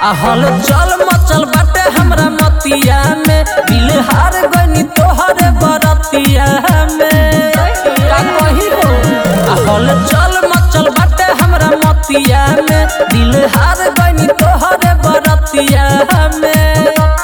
हल चल मचल बाटे हमरा मतिया में दिल हार गनी तोहरे बरतिया में का कही हो हल चल मचल बाटे हमरा मतिया में दिल हार गनी तोहरे बरतिया में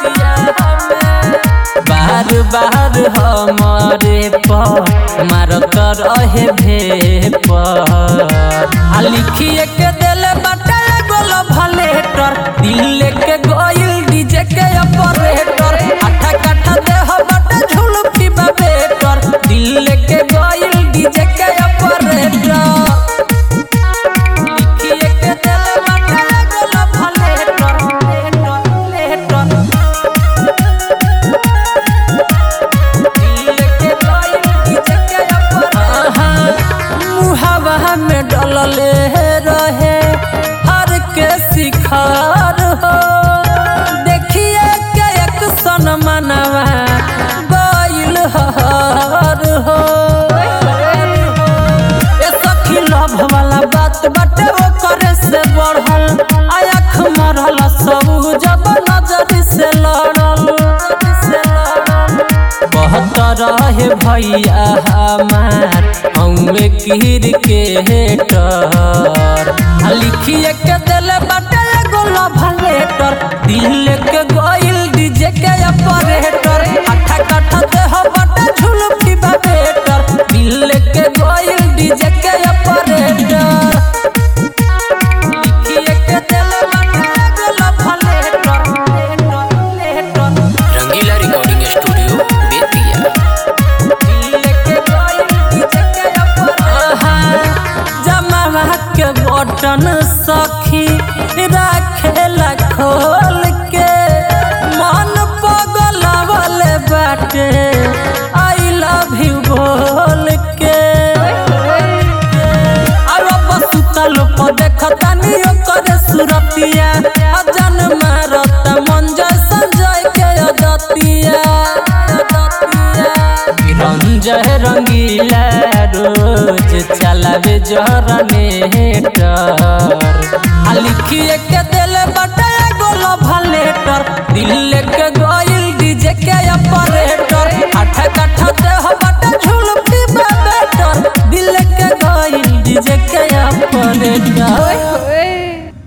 बार बार हमारे पर मारत रहे भे पर आ लिखिए के देले बाटे गोल भलेटर दिल के गोइल डीजे के ऑपरेटर आठा काठा देह बाटे झुलकी बेटर दिल के गोइल डीजे के ऑपरेटर लिखिए के देले बाटे गोल भलेटर लेटर मुहावा में डलले रहे हर के शिखर हो देखिए के एक सन मनवा गइल हर हो ए सखी लभ वाला बात बाटे ओकरे से बढ़ल आँख मरल सब जब नजर से लड़ल से लड़ल बहुत रहे भैया हमार हमें कीर के हेटर आ लिखिए के दिले बाटे एगो लव लेटर दिल के गोइल डीजे के ऑपरेटर आठा काठा देह बाटे झुलकी बेटर दिल के गोइल डीजे के ऑपरेटर लिखिए के दिले बाटे एगो love letter letter Rangila recording studio Bettiah जमावा के बटन सखी राखेला खोल के मन पगलावल बाटे आई लव यू बोल के अब सुतल पर देखतानी ओकर सुरतिया अजन मारत मन जैसन जय के अदतिया रंजय रंगीला रोज चलावे जरनेटर आ लिखिए के दिले बटे गोल भलेटर दिल के गोइल डीजे के ऑपरेटर आठ काठा देह बटे झुलपी बेटर दिल के गोइल डीजे के ऑपरेटर